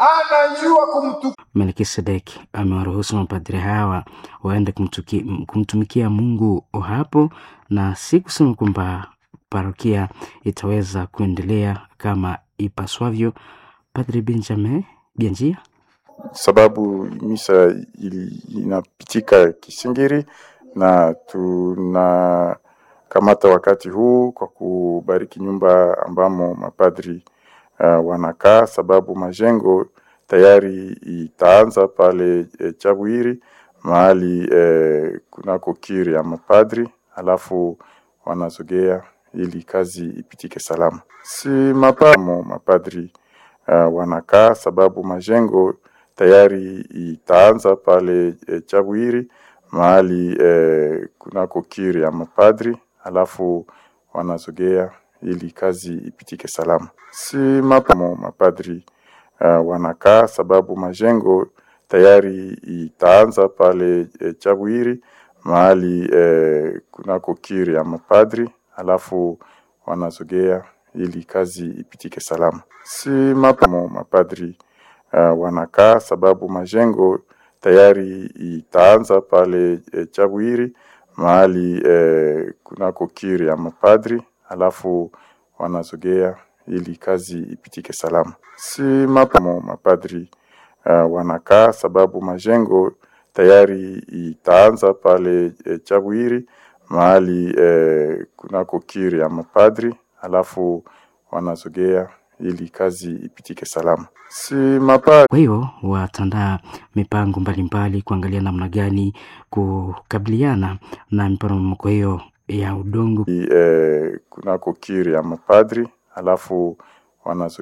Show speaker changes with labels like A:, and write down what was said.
A: anajua kumtu
B: Melkisedek amewaruhusu mapadri hawa waende kumtuki, kumtumikia Mungu hapo, na si kusema kwamba parokia itaweza kuendelea kama ipaswavyo. Padri Benjamin Bianjia
C: sababu misa ili- inapitika Kisingiri na tunakamata wakati huu kwa kubariki nyumba ambamo mapadri uh, wanakaa, sababu majengo tayari itaanza pale e, Chabwiri mahali e, kunako kiri ya mapadri, alafu wanazogea ili kazi ipitike salama. Si mapamo mapadri uh, wanakaa, sababu majengo tayari itaanza pale e, Chabwiri mahali e, kunako kiri ya mapadri, alafu wanazogea ili kazi ipitike salama. Si mapamo mapadri uh, wanakaa, sababu majengo tayari itaanza pale e, Chabwiri mahali e, kunako kiri ya mapadri, alafu wanazogea ili kazi ipitike salama. Si mapamo mapadri uh, wanakaa, sababu majengo tayari itaanza pale e, Chabwiri mahali e, kunako kiri ya mapadri, alafu wanazogea ili kazi ipitike salama. Si mapamo mapadri uh, wanakaa, sababu majengo tayari itaanza pale e, Chabwiri mahali e, kunako kiri ya mapadri, alafu wanazogea ili kazi ipitike salama. Si mapa
B: Kwa hiyo watandaa mipango mbalimbali kuangalia namna gani kukabiliana na miporomoko hiyo ya udongo.
C: e, kunako kiri ya mapadri, alafu wanazo